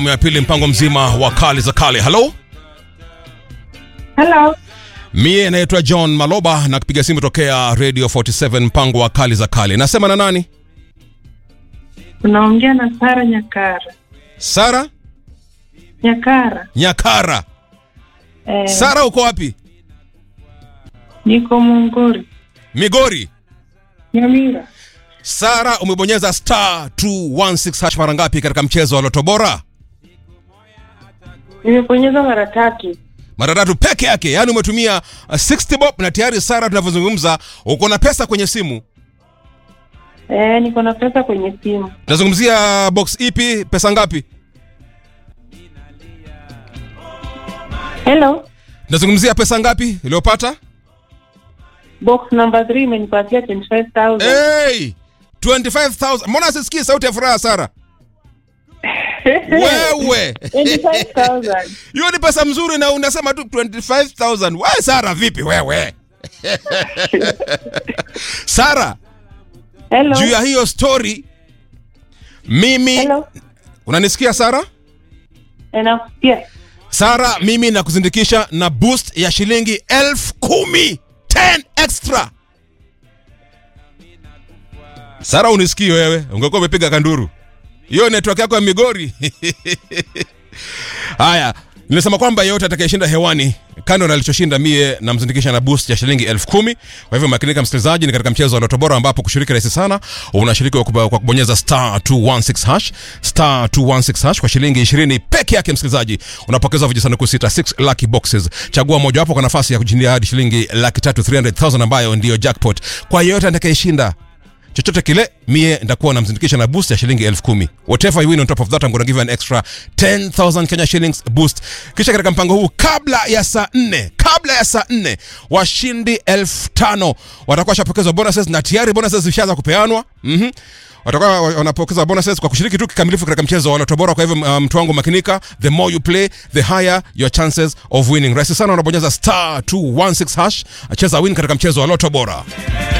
ya pili mpango mzima wa kali za kale halo Hello. mie naitwa john maloba na kupiga simu tokea radio 47 mpango wa kali za kale nasema na nani Unaongea na Sara Nyakara. sara Nyakara. nyakara Eh, sara uko wapi niko Mungori. migori Nyamira. sara umebonyeza star 216 hash mara ngapi katika mchezo wa loto bora Nimebonyeza mara tatu. mara tatu peke yake yaani umetumia uh, 60 bob na tayari sara tunavyozungumza uko na pesa kwenye simu Eh, niko na pesa kwenye simu. tunazungumzia box ipi pesa ngapi Hello. tunazungumzia pesa ngapi iliyopata Box number 3 imenipatia 25,000. hey! 25000 mbona sisikii sauti ya furaha sara wewe 25,000. hiyo ni pesa mzuri na unasema tu 25000 we sara vipi wewe sara Hello. juu ya hiyo story mimi Hello. unanisikia sara Eh, nakusikia. sara mimi nakuzindikisha na boost ya shilingi elfu kumi 10 extra sara unisikii wewe ungekuwa umepiga kanduru hiyo network yako ya migori haya nimesema kwamba yeyote atakayeshinda hewani kando na alichoshinda mie namzindikisha na boost ya shilingi elfu kumi kwa hivyo makinika msikilizaji ni katika mchezo wa loto bora ambapo kushiriki rahisi sana unashiriki kwa kuba- kwa kubonyeza star 216 hash star 216 hash kwa shilingi 20 peke yake msikilizaji unapokeza vijisanduku sita 6 lucky boxes chagua mojawapo kwa nafasi ya kujindia hadi shilingi laki tatu 300000 ambayo ndiyo jackpot kwa yeyote atakayeshinda chochote kile mie nitakuwa namzindikisha na boost ya shilingi elfu kumi whatever you win on top of that I'm gonna give you an extra 10000 Kenya shillings boost kisha katika mpango huu kabla ya saa nne kabla ya saa nne washindi elfu tano watakuwa washapokezwa bonuses na tayari bonuses zishaanza kupeanwa mm-hmm watakuwa wanapokeza bonuses kwa kushiriki tu kikamilifu katika mchezo wa Lotto Bora. Kwa hivyo uh, mtu wangu makinika, the more you play the higher your chances of winning. Rahisi sana, unabonyeza star 216 hash, cheza win katika mchezo wa Lotto Bora.